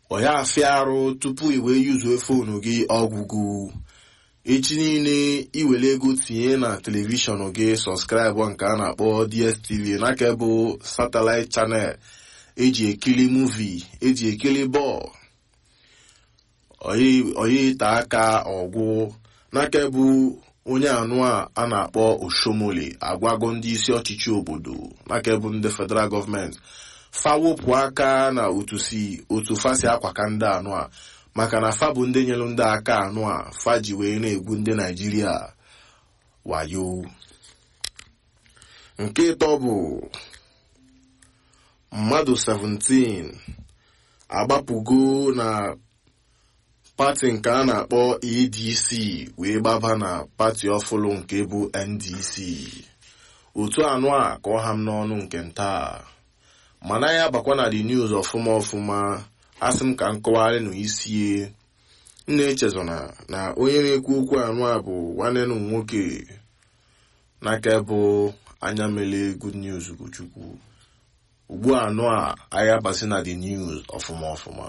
ọya afịa arụ tupu iwe yuzuo fonu gị ọgwụgwụ echi niile iwere ego tinye na telivishọn gị sọskraịbụ nke a na-akpọ dstv n'aka bụ satellite channel eji ekiri muvi eji ekiri bọọlụ oyi ite aka ọgwụ n'aka bụ onye anụ a a na-akpọ oshomole agwago ndị isi ọchịchị obodo n'aka bụ ndị federal gọọmenti fawopụ aka na otu si otu fasi akwaka ndị anụ a maka na fa bụ ndị nyere ndị aka anụ a fa ji wee na-egwu ndị naijiria wayo nke ịtọ bụ mmadụ 17 agbapụgo na pati nke a na-akpọ adc wee gbaba na pati ọfụlụ nke bụ ndc otu anụ a ka ọ ha m n'ọnụ nke nta mana ya bakwa na the news ọfụma ọfụma asị m ka m kọwarị na isie nna echezona na onye na-ekwu okwu anụ a bụ nwanne m nwoke n'aka bụ anya mele good news bụ chukwu ugbu anụ a anyị abasị na the news ọfụma ọfụma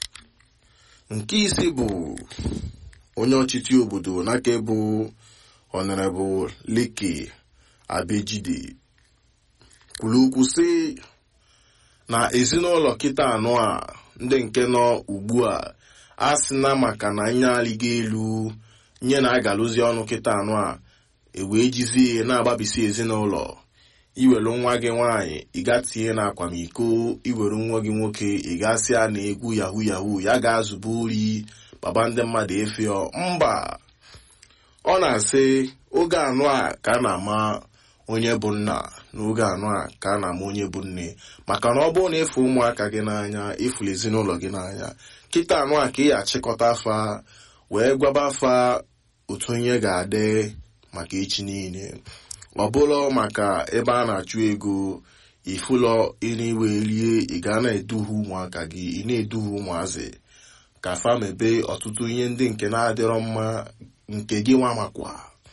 nke isi bụ onye ọchịchị obodo n'aka bụ honorable leke abejide kwuru okwu sị na ezinụlọ kịta anọ a ndị nke nọ ugbu a a sị na maka na nye alịga elu nye na agalụzi ọnụ kịta anọ a ewee jizie na-agbabisi ezinụlọ iwere nwa gị nwaanyị ịga tinye na akwamiko iwere nwa gị nwoke ịgasị a na egwu yahu yahu ya ga-azụba ori baba ndị mmadụ efio mba ọ na-asị oge anụ a ka a na-ama onye bụ nna n'oge anụ a ka a na-ama onye bụ nne maka na ọ bụrụ na ịfụ ụmụaka gị n'anya ịfụrụ ezinụlọ gị n'anya kịta anụ a ka ị achịkọta afa wee gwaba afa otu onye ga-adị maka echi niile ọ bụrụ maka ebe a na-achụ ego ifụlọ ịna-iwe rie ị ga na-eduhie ụmụaka gị ị na-eduhie ụmụazị ka fa mebe ọtụtụ ihe ndị nke na-adịrọ mma nke gị nwa makwa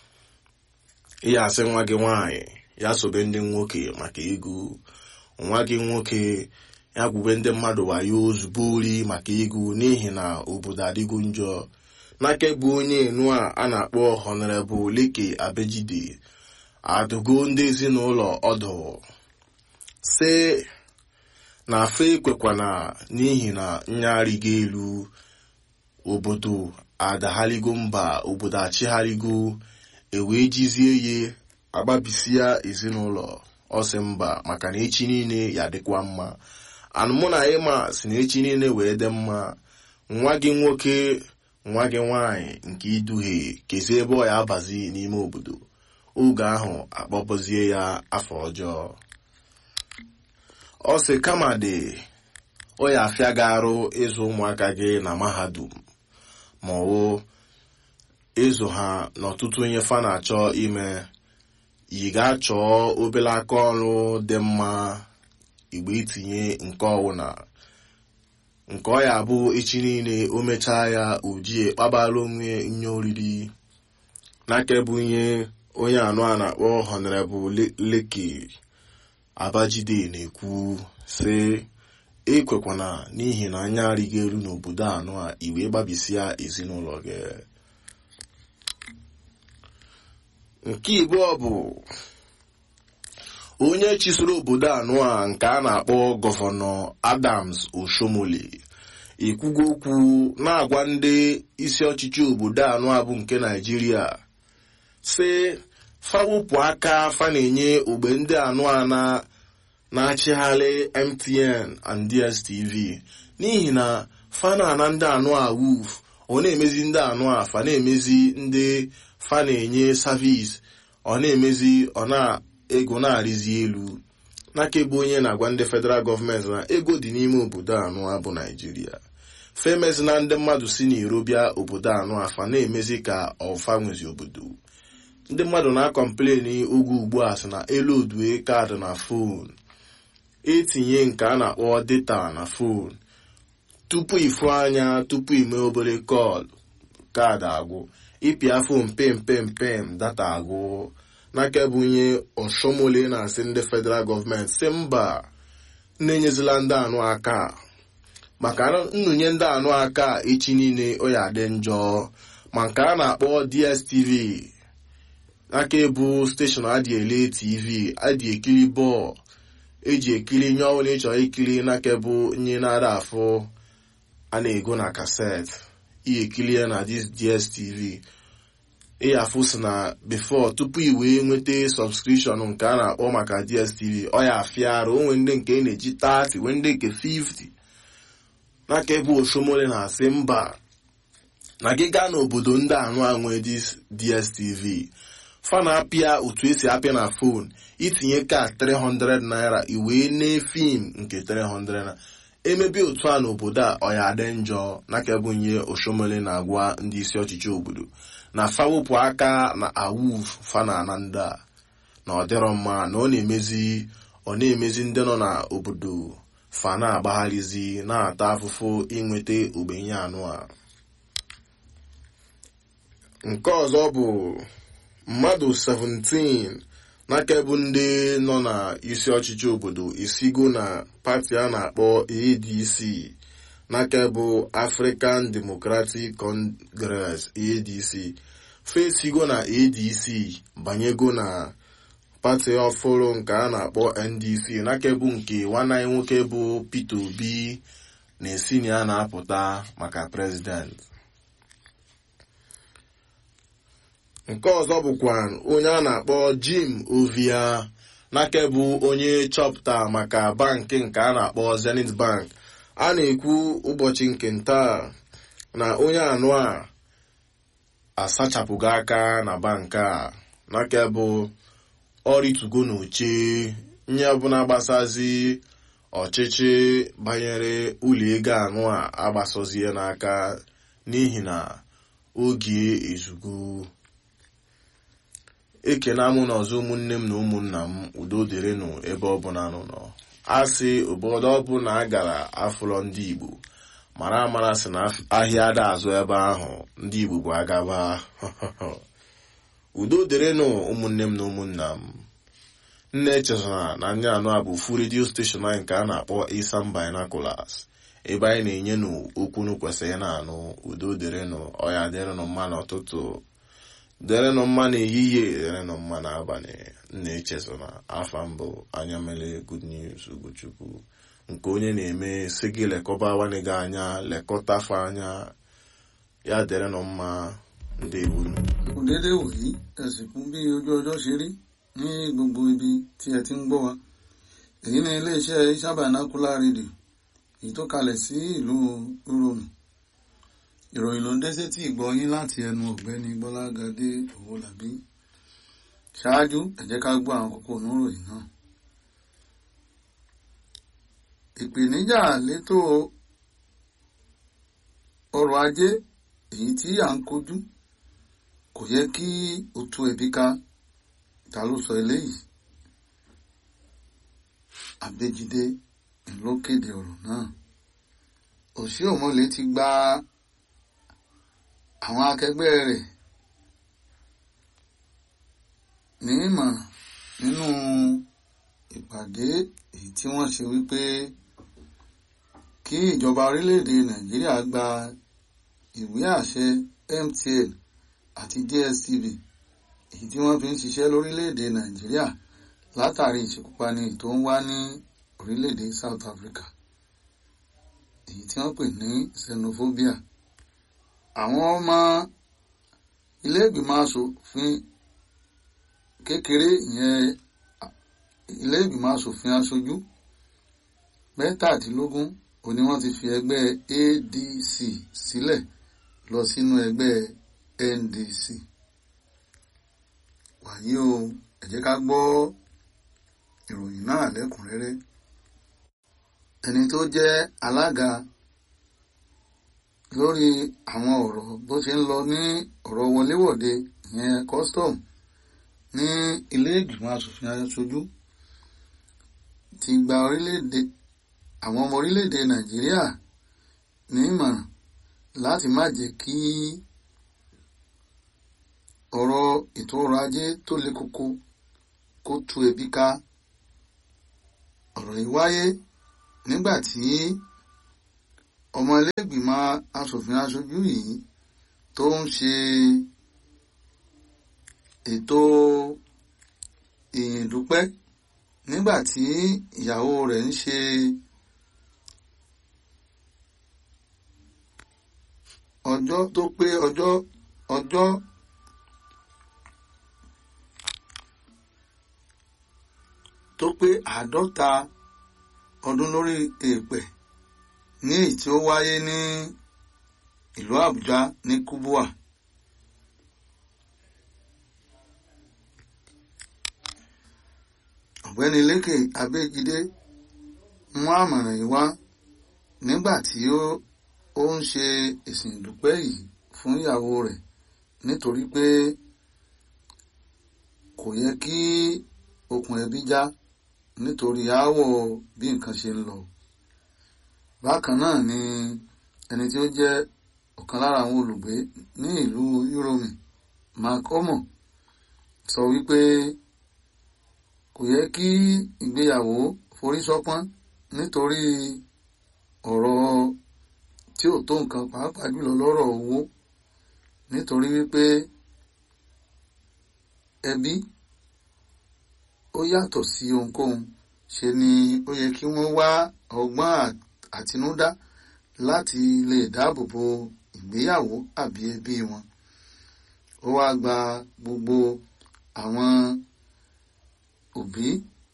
ịya asị nwa gị nwaanyị ya sobe ndị nwoke maka ego nwa gị nwoke ya gwube ndị mmadụ wayo ozugbo ori maka ego n'ihi na obodo adịgo njọ n'aka bụ onye enu a a na-akpọ honorable leke abejide adụgo ndị ezinụlọ ọdụ sị na afa ekwekwana n'ihi na nyarịgo elu obodo adagharigo mba obodo achịgharịgo ewee jizie ye agbabisia ezinụlọ ọsị mba maka na echi niile ya dịkwa mma anụmụ na ịma si na echi niile wee dị mma nwa gị nwoke nwa gị nwaanyị nke iduhie kezie ebe ọ ya abazi n'ime obodo oge ahụ akpọpụzie ya afọ ọjọọ ọ sị kama dị ọ ya afịa gị arụ ịzụ ụmụaka gị na mahadum ma ọ wụ ịzụ ha n'ọtụtụ ihe fa na-achọ ime yi ga-achọ obere aka ọrụ dị mma igbe itinye nke ọwụna nke ọ ya bụ echi niile o mechaa ya ojie kpabara onwe nye oriri n'aka bụ ihe onye anụ a na-akpọ honorable leki abajide na-ekwu sị ekwekwana n'ihi na anya arịgo elu n'obodo anụ a iwe gbabisia ezinụlọ gị nke ibụọ bụ onye chisoro obodo anụ a nke a na-akpọ gọvanọ adams oshomole ekwugo okwu na-agwa ndị isi ọchịchị obodo anụ a bụ nke naijiria sị fawụpụ aka fa na-enye ogbe ndị anụ a na-achịgharị mtn and dstv n'ihi na fa na-ana ndị anụ a wuf ọ na-emezi ndị anụ a fa na-emezi ndị fa na-enye savis ọ na-emezi ọ na-ego na-arịzi elu n'aka ebe onye na-agwa ndị federal gọọmenti na ego dị n'ime obodo anụ a bụ naijiria femezi na ndị mmadụ si n'iro bịa obodo anụ afa na-emezi ka ọfa nwezi obodo ndị mmadụ na-akọmpleni oge ugbu a sị na elu odue kaadị na fon etinye nke a na-akpọ data na fon tupu ifu anya tupu ime obere kọl kaadị agwụ ịpịa fon pem pem pem data agwụ n'aka bụ ihe ọshọmole na-asị ndị federal gọọmenti si mba na-enyezila ndị anụ aka maka nnụnye ndị anụ aka echi niile ọ ya adị njọ ma nke a na-akpọ dstv aka ebu steshọn adị ele tv adị ekiri bọọlụ eji ekiri nye ọbụla ị chọrọ ikiri n'aka bụ nye na-ada afụ a na-ego na kaset ihe ekiri ya na dstv ịyafụ si na bifo tupu i wee nweta sọbskripshọn nke a na-akpọ maka dstv ọ ya afịa arụ onwe ndị nke na-eji 30 nwee ndị nke 50 n'aka ebe oshomole na-asị mba na gị gaa n'obodo ndị anụ anwe dstv fa na-apịa otu esi apịa na fon itinye ka 300 naira iwee nee fim nke 300 naira emebi otu a n'obodo a ọ ya adị njọ n'aka bụ nye oshomole na-agwa ndị isi ọchịchị obodo na fawụpụ aka na awuf fana na ndị a na ọ dịrọ mma na ọ na-emezi ọ na-emezi ndị nọ n'obodo fa na-agbagharịzi na-ata afụfụ inweta ogbenye anụ a nke ọzọ bụ mmadụ 17 n'aka bụ ndị nọ na isi ọchịchị obodo isigo na pati a na-akpọ adc n'aka bụ african democratic congress adc fesigo na adc banyego na pati ọfụrụ nke a na-akpọ ndc n'aka bụ nke nwanne anyị nwoke bụ peter obi na-esi na ya na-apụta maka prezident nke ọzọ bụkwa onye a na-akpọ jim ovia n'aka bụ onye chọpụta maka bankị nke a na-akpọ zenith bank a na-ekwu ụbọchị nke ntaa na onye anụ a asachapụghị aka na bankị a n'aka bụ ọrịtugo n'oche nye ọbụla gbasazi ọchịchị banyere ụlọ ego anụ a agbasozie n'aka n'ihi na oge ezugo ekene amụ na ọzọ ụmụnne m na ụmụnna m udo dịrịnụ ebe ọbụla nụ nọ a sị obodo ọbụla a gara afụlọ ndị igbo mara amara sị na ahịa ada azụ ebe ahụ ndị igbo bụ agaba udo dịrịnụ ụmụnne m na ụmụnna m nne echezona na ndị anụ a bụ fu redio steshọn anyị nke a na-akpọ Isam Binoculars ebe anyị na-enye n'okwu kwesịrị na-anụ udo dịrịnụ ọya dịrịnụ mma n'ụtụtụ dịrịnụ mma n'ehihie dịrịnụ mma n'abalị nna echezona afa mbụ anya mere good news ugochukwu nke onye na-eme si gị lekọba nwanne gị anya lekọta fa anya ya dịrịnụ mma ndị ewunu. kò déédé wòyí ẹ̀sìn kún bí ojú ọjọ́ ṣe rí ní gbogbo ibi tí ẹ ti ń gbọ́ wa èyí ni iléeṣẹ́ Isam Binocular rédíò èyí tó kalẹ̀ sí ìlú Úróòmù ìròyìn ló ń dé sétí ìgbọ́ yín láti ẹnu ọ̀gbẹ́ni Gbọ́lágadé Owólabí ṣáájú ẹ jẹ́ ká gbọ́ àwọn kókó oníròyìn náà ìpèníjà létò ọrọ̀ ajé èyí tí à ń kojú kò yẹ kí o tú ẹbí ká ta ló sọ eléyìí Abéjídé ló kéde ọ̀rọ̀ náà Òṣìọ̀mọ̀lé ti gba àwọn akẹgbẹ́ rẹ̀ ní ìmọ̀ràn nínú ìpàdé èyí tí wọ́n ṣe wípé kí ìjọba orílẹ̀-èdè Nàìjíríà gba ìwé àṣẹ MTN àti DSTV èyí tí wọ́n fi ń ṣiṣẹ́ lórílẹ̀‐èdè Nàìjíríà látàrí ìṣekúpani tó ń wá ní orílẹ̀‐èdè South Africa èyí tí wọ́n pè ní xenophobia àwọn ọmọ ilé ìgbìmọ̀ asòfin kékeré ìyẹn ilé ìgbìmọ̀ asòfin aṣojú mẹ́tàdínlógún òní wọ́n ti fi ẹgbẹ́ ADC sílẹ̀ lọ sínú ẹgbẹ́ NDC wàyí o ẹ jẹ́ ká gbọ́ ìròyìn náà lẹ́kùnrẹ́rẹ́ ẹni tó jẹ́ alága lórí àwọn ọ̀rọ̀ bó ṣe ń lọ ní ọ̀rọ̀ wọléwọ̀de ìyẹn custom ní ilé ìgbìmọ̀ asòfin aṣojú ti gba orílẹ̀-èdè àwọn ọmọ orílẹ̀-èdè Nàìjíríà ní ìmọ̀ràn láti má jẹ́ kí ọ̀rọ̀ ètò ọrọ̀ ajé tó le koko kó tú ebi ká ọ̀rọ̀ yìí wáyé nígbà tí ọmọ ilégbìmọ̀ asòfin aṣojú yìí tó ń ṣe ètò ìyìn dúpẹ́ nígbà tí ìyàwó rẹ̀ ń ṣe ọjọ́ tó pé ọjọ́ ọjọ́ tó pé àádọ́ta ọdún lórí èèpẹ̀ ní èyí tí ó wáyé ní ìlú Àbújá ní Kubwa. ọ̀gbẹ́ni Lékè Abéjídé mú àmọ̀ràn yìí wá nígbà tí ó ó ń ṣe ìsìn ìdúpẹ́ yìí fún ìyàwó rẹ̀ nítorí pé kò yẹ kí okùn ẹbí já nítorí aáwọ̀ bí nǹkan ṣe ń lọ. bákan náà ni ẹni tí ó jẹ́ ọ̀kan lára àwọn olùgbé ní ìlú Uromi Mark Omo sọ wípé kò yẹ kí ìgbéyàwó forí ṣọpọ́n nítorí ọ̀rọ̀ tí ò tó nǹkan pàápàá jùlọ lọ́rọ̀ owó nítorí wípé ẹbí ó yàtọ̀ sí ohunkóhun ṣe ni ó yẹ kí wọ́n wá ọgbọ́n àtinúdá láti lè dáàbò bo ìgbéyàwó àbí ẹbí wọn ó wá gba gbogbo àwọn òbí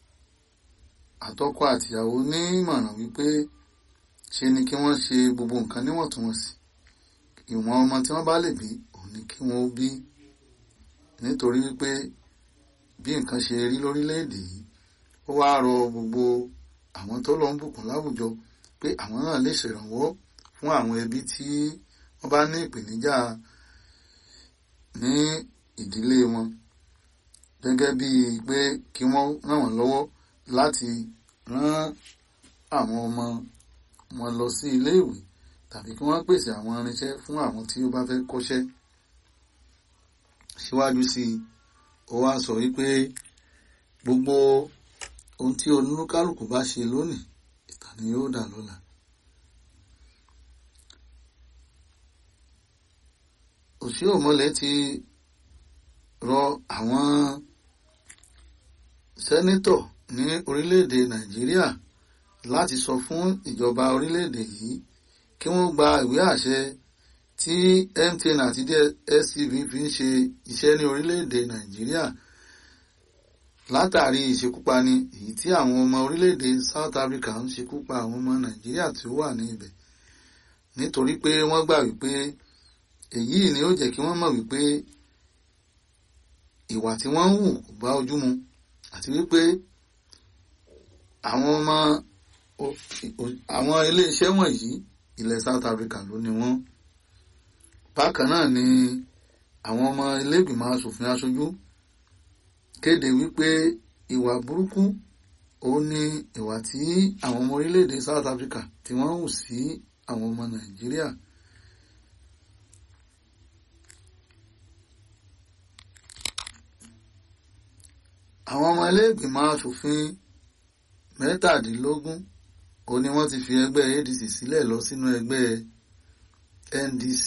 àtọkọ àtìyàwó ní ìmọ̀ràn wípé ṣe ni kí wọ́n ṣe gbogbo nǹkan níwọ̀ntúnwọ̀nsì ìwọ̀n ọmọ tí wọ́n bá lè bí òun ni kí wọ́n bí nítorí wípé bí nǹkan ṣe rí lórílẹ̀‐èdè yìí ó wáá rọ gbogbo àwọn tó lọ ń bùkún láwùjọ pé àwọn náà lè ṣèrànwọ́ fún àwọn ẹbí tí wọ́n bá ní ìpèníjà ní ìdílé wọn gẹ́gẹ́ bíi pé kí wọ́n ràn wọ́n lọ́wọ́ láti rán àwọn ọmọ wọn lọ sí iléèwé tàbí kí wọ́n pèsè àwọn irinṣẹ́ fún àwọn tí ó bá fẹ́ kọ́ṣẹ́ síwájú sí i ó wá sọ wípé gbogbo ohun tí olúkálùkù bá ṣe lónìí ìtàn ni yóò dà lọ́la. òsì òmọlẹ̀ ti rọ àwọn sẹ́nítọ̀ ní orílẹ̀-èdè nàìjíríà láti sọ fún ìjọba orílẹ̀-èdè yìí kí wọ́n gba ìwé àṣẹ tí MTN àti DSTV fi ń ṣe iṣẹ́ ní orílẹ̀-èdè nàìjíríà látàrí ìṣekúpani èyí tí àwọn ọmọ orílẹ̀-èdè South Africa ń ṣekúpa àwọn ọmọ nàìjíríà tí ó wà ní ibẹ̀ nítorí pé wọ́n gbà wípé èyí ni ó jẹ́ kí wọ́n mọ̀ wípé ìwà tí wọ́n ń hù kò bá ojú mu àti wípé àwọn ọmọ àwọn iléeṣẹ́ wọ̀nyí ilẹ̀ South Africa ló ní wọ́n bákan náà ni àwọn ọmọ ilégbìmọ̀ asòfin aṣojú kéde wípé ìwà burúkú òun ni ìwà tí àwọn ọmọ orílẹ̀-èdè South Africa tí wọ́n hù sí àwọn ọmọ Nàìjíríà. àwọn ọmọ ilégbìmọ̀ asòfin mẹ́tàdínlógún ó ní wọ́n ti fi ẹgbẹ́ ADC sílẹ̀ lọ sínú ẹgbẹ́ NDC.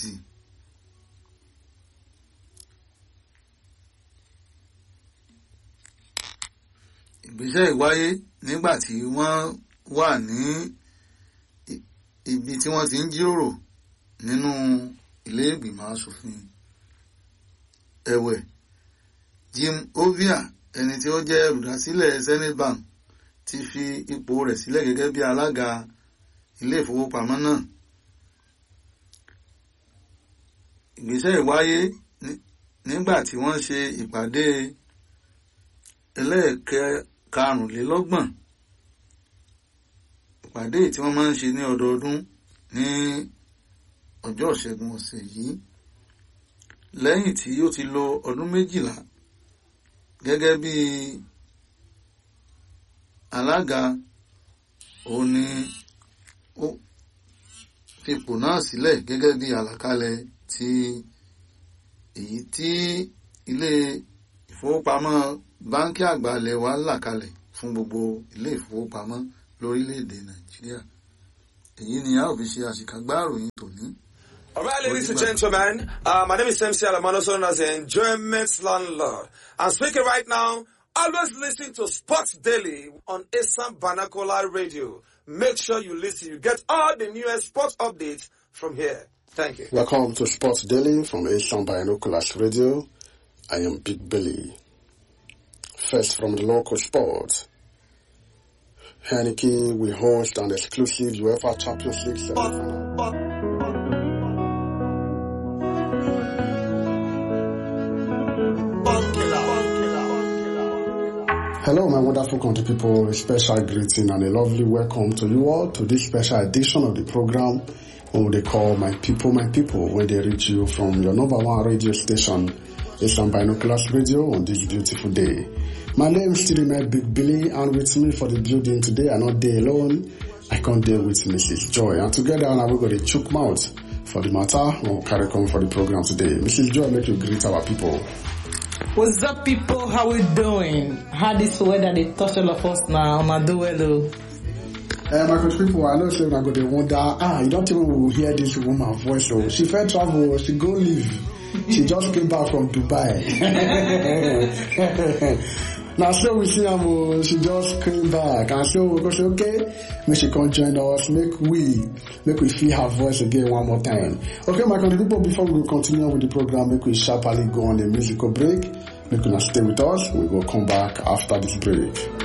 ìgbésẹ̀ ìwáyé nígbà tí wọ́n wà ní ibi tí wọ́n ti ń jíròrò nínú ilé ìgbìmọ̀ asòfin ẹ̀wẹ̀ Jim Ovia ẹni tí ó jẹ́ olùdásílẹ̀ Zenith Bank ti fi ipò rẹ̀ sílẹ̀ gẹ́gẹ́ bí alága ilé ìfowópamọ́ náà. ìgbésẹ̀ ìwáyé nígbà tí wọ́n ṣe ìpàdé ẹlẹ́ẹ̀karùnlélọ́gbọ̀n ìpàdé tí wọ́n máa ń ṣe ní ọdọọdún ní ọjọ́ ìṣẹ́gun ọ̀sẹ̀ yìí lẹ́yìn tí ó ti lo ọdún méjìlá gẹ́gẹ́ bí alága òun ni ó fipò náà sílẹ̀ gẹ́gẹ́ bí àlàkalẹ̀ ti èyí tí ilé ìfowópamọ́ báńkì àgbà ilẹ̀ wa là kalẹ̀ fún gbogbo ilé ìfowópamọ́ lórílẹ̀‐èdè nàìjíríà èyí ni a ò fi ṣe àṣìkàgbá ìròyìn tòní. All right, ladies and gentlemen, uh, my name is MC Alamano, also known as the Enjoyment Landlord. I'm speaking right now. Always listen to Sports Daily on Assam Banakola Radio. Make sure you listen. You get all the newest sports updates from here. Thank you. Welcome to Sports Daily from Asian Binoculars Radio. I am Big Billy. First from the local sports. Heineken will host an exclusive UEFA Champions League semifinal. Hello, my wonderful country people. A special greeting and a lovely welcome to you all to this special edition of the program what they call My People, My People, where they reach you from your number one radio station, Asian Binoculars Radio, on this beautiful day. My name is still my Big Billy, and with me for the building today, I'm not there alone. I come there with Mrs. Joy, and together now we got a chook mouth for the matter. We'll carry on for the program today. Mrs. Joy, make you greet our people. What's up, people? How we doing? How this weather they touch all of us now? I'ma do well, though. Uh, my country people, I know say una go dey wonder, ah, you don't even will hear this woman voice. Oh, she fair travel, she go live. She just came back from Dubai. now so we see am oh, she just came back and so we go say okay, make she come join us, make we make we feel her voice again one more time. Okay, my country people, before we go continue with the program, make we sharply go on a musical break. Make una stay with us. We will come back after this break.